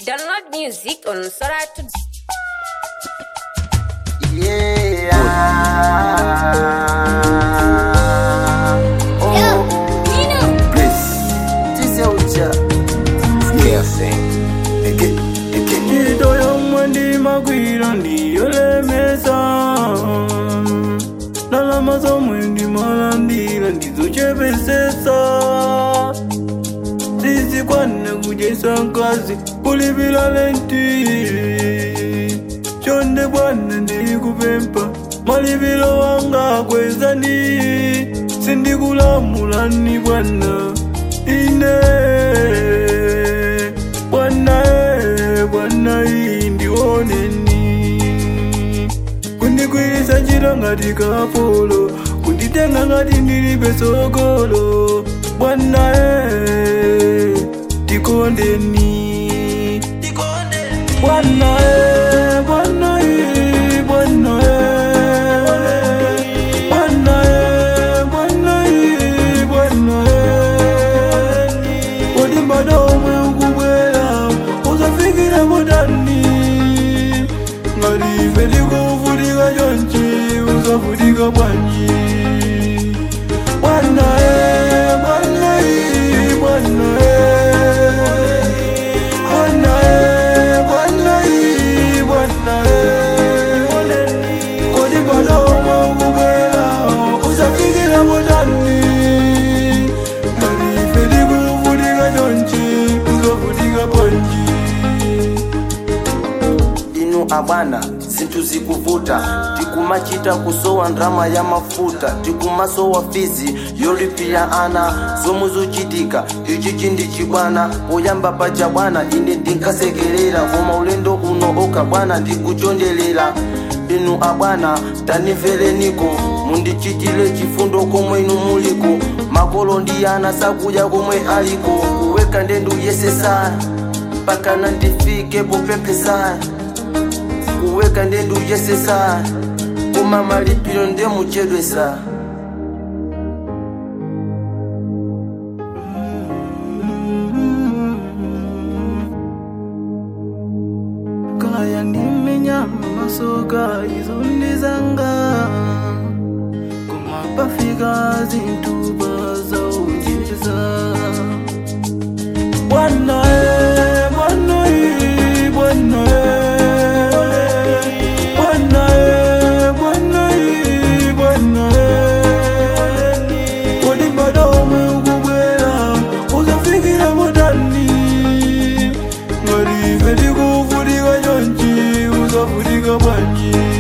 Download music on Sora to Yeah. Oh, please. Tise ucha. Eke- eke- ntchito yomwe ndimagwira ndiyolemesa ndalama zomwe ndimalandira ndizochepesesa sizikwana kudyesa nkazi kulipira lenti chonde bwana ndikupempha malipiro wanga kwezani sindikulamulani bwana ine bwana e bwana iyi ndioneni kundigwirisa ntchito ngati kapolo kunditenga ngati ndilibe sogolo bwana e tikondeni bwana e bwana iyi bwana e bwana e bwana iyi bwana e kodi mbada omwe ukubwera uzafikira motani ngati ife tikuvutika chonchi uzavutika bwanji bwana e bwana iyi bwana e bwana e bwana iyi bwana e kodi mbada omwe ukubwera uzafikira motani ngati ife tikuvutika chonchi uzavutika bwanji inu abwana zinthu zikuvuta tikumachita kusowa ndrama ya mafuta tikumasowa fizi yolipira ana zomwe zochitika ichi chindi chibwana poyamba paja bwana ine ndinkasekerera koma ulendo uno oka bwana ndikuchondelera inu abwana tanimvereniko mundichitire chifundo komwe inu muliko makolo ndi ana sakudya komwe aliko kuweka ndendu yesesa mpaka ndifike popemphesa kuweka ndendu yesesa koma malipiro ndemuchedwesa kaya ndimenya masoka izo ndizanga koma pafika zintuba zaunjeza bwana e bwana e bwana e bwana e bwana e bwana e kodi mbada omwe ukubwera uzafikira motani ngati ife tikuvutika chonchi uzavutika bwanji